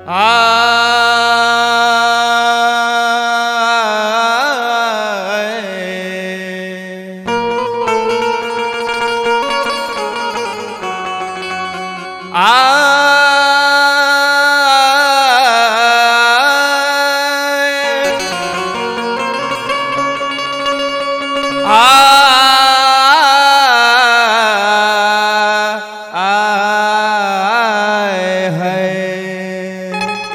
आए आए है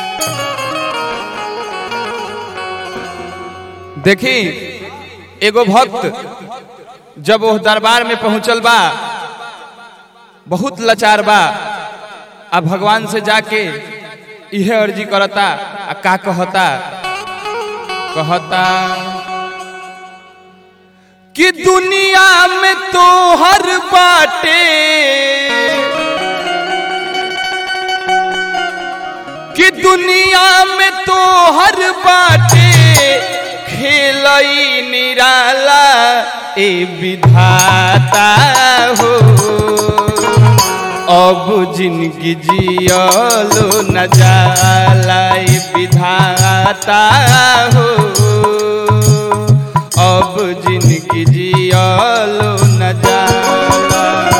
देखी एगो भक्त जब वो दरबार में पहुंचल बा बहुत लाचार बा आ भगवान से जाके इहे अर्जी करता आ का कहता कहता कि दुनिया में तो हर बाटे कि दुनिया में तो हर बाटे खेलई निराला ए विधाता हो अब जिंदगी जियलो न जाला ए विधाता हो अब जिंदगी जियलो न जाला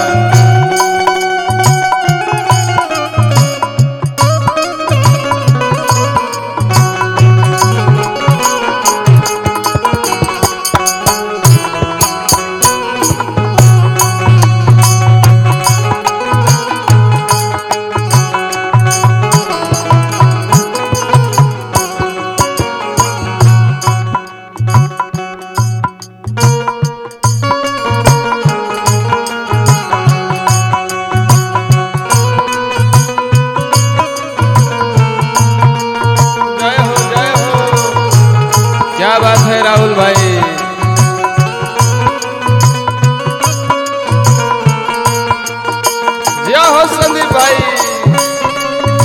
जय हो जय हो क्या बात है राहुल भाई जय हो संदीप भाई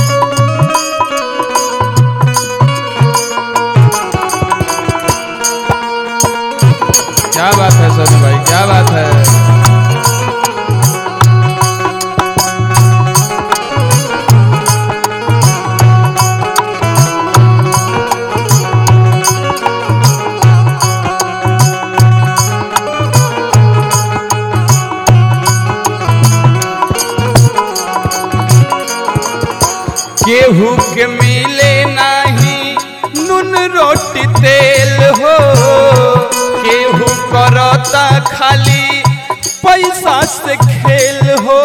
क्या बात है संदीप भाई क्या बात है केहू के मिले नाही नून रोटी तेल हो केहू करता खाली पैसा से खेल हो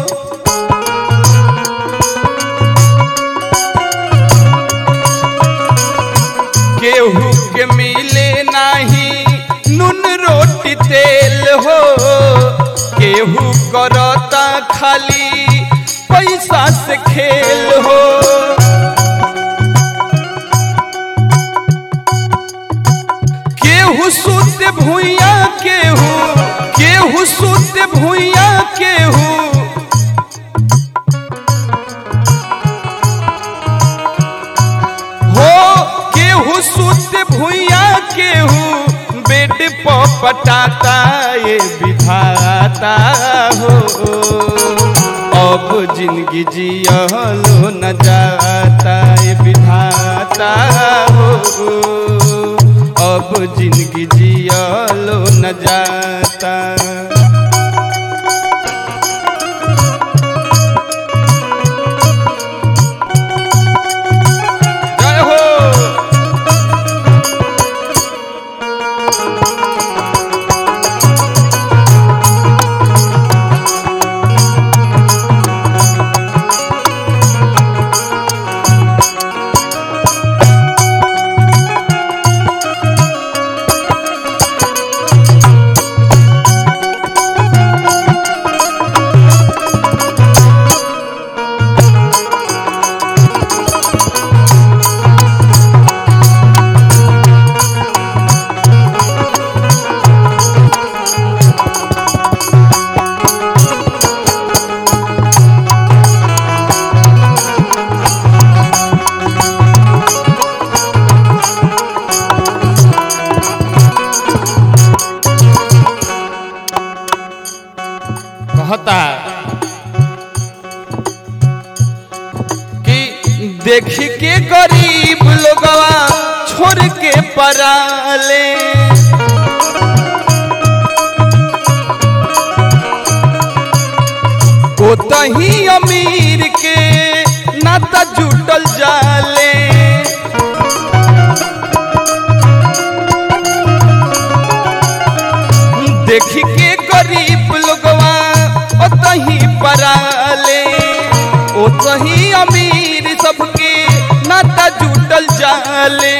केहू के मिले नाही नून रोटी तेल हो केहू करता खाली पैसा से खेल हो केहू सुत भूया केहू केहू सुत भूया केहू हो केहू सुत भूया केहू बेड पर पटाता ये विधाता हो अब जिंदगी जियलो न जाता ये विधाता हो अब जिंदगी जियलो न जाता जय हो देख के गरीब लोगवा छोड़ के पराले ओतही अमीर के नाता जुटल जाले देख के गरीब लोगवा ओतही पराले ओतही अमीर सबके नाता जुटल जाले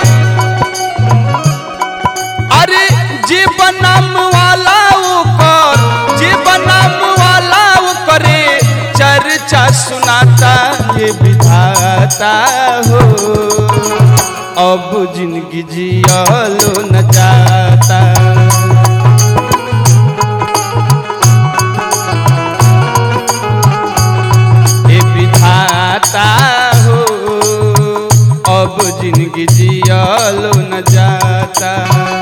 अरे जे बनाम वाला ओकर जे बनाम वाला ओकरे चर्चा सुनाता ये विधाता हो अब जिंदगी जियलो न जाता ये विधाता हो अब जिंदगी जियलो न जाता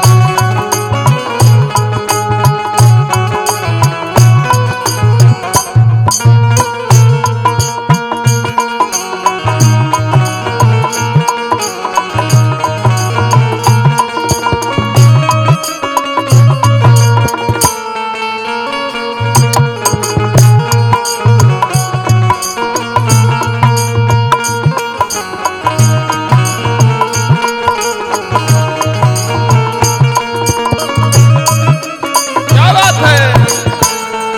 क्या बात है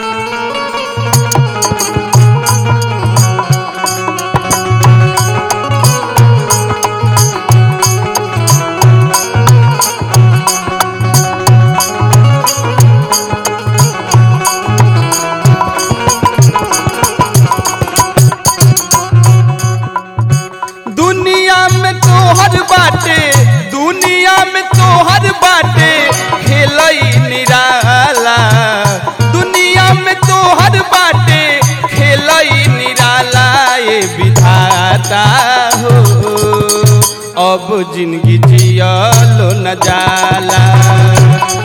दुनिया में तोहर बाटे दुनिया में तोहर बाटे खेलई निराला दुनिया में तोहर बाटे खेलई निराला ये विधाता हो अब जिंदगी जियलो न जाला